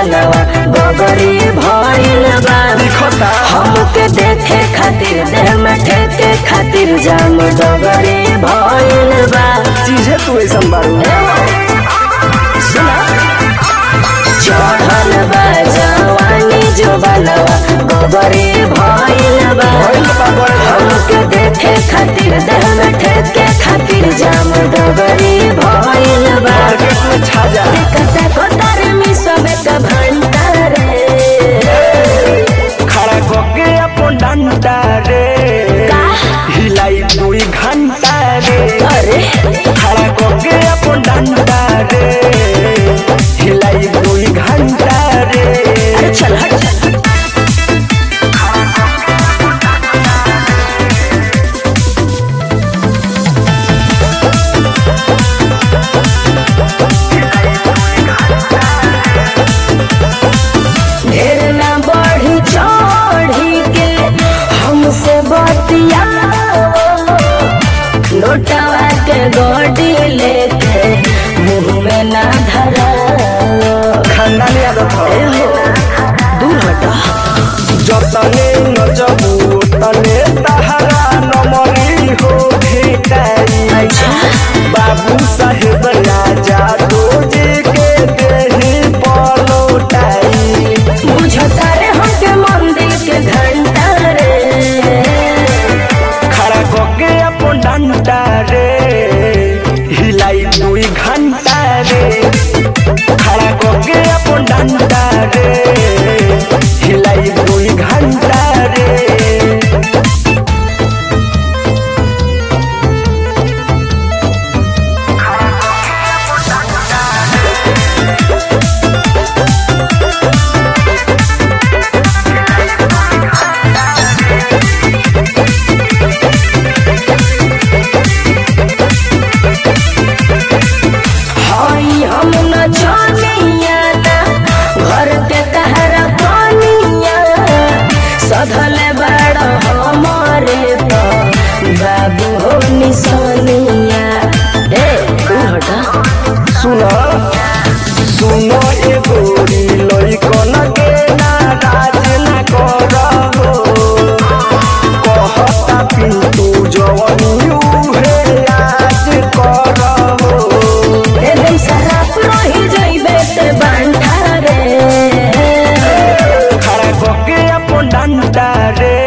बनवा गोगरी भइल बा दिखता हमके देखे खातिर देह में ठेके खातिर जाम डगरी भइल बा चीजे तू ऐसा बारू सुना चढ़ल बा जवानी जो बनवा गोगरी भइल बा भइल बा, भइल बा। हमके देखे खातिर देह में ठेके खातिर जाम डगरी भइल बा मार्केट में छा जा कते कोतर में सबे का भंडारे खड़ा करके अपन डंडा रे का? हिलाई दुई घंटा रे अरे खड़ा करके अपन डंडा रे हिलाई दुई घंटा रे अरे चल हट ढेर ना बढ़ी चढ़ी के हमसे बतिया नोटवा के गोडी लेके मुंह में ना धरा खानदानी आदत ए हो हो दूर हटा जतने नचबू तने तहरा नमरी हो भेटाई अच्छा बाबू साहेब राजा रोजे के देही पलोटाई बुझता रे हमके मंदिर के घंटा रे खड़ा करके अपन डंडा रे हिलाई दुई घंटा रे खड़ा करके अपन डंडा रे हिलाई दुई घंटा रे हई हम न जानिया ना घर के कहरा पानिया सधले बड़ हमारे तो बाबू हो निशानिया ए तू हटा सुनो सुनो ए गोरी लइकन के नाराज ना करहो कहता पिंटू जवनी उहे आज करहो एकदम शराब रही जइबे ते बांधा रे खड़ा करके अपन डंडा रे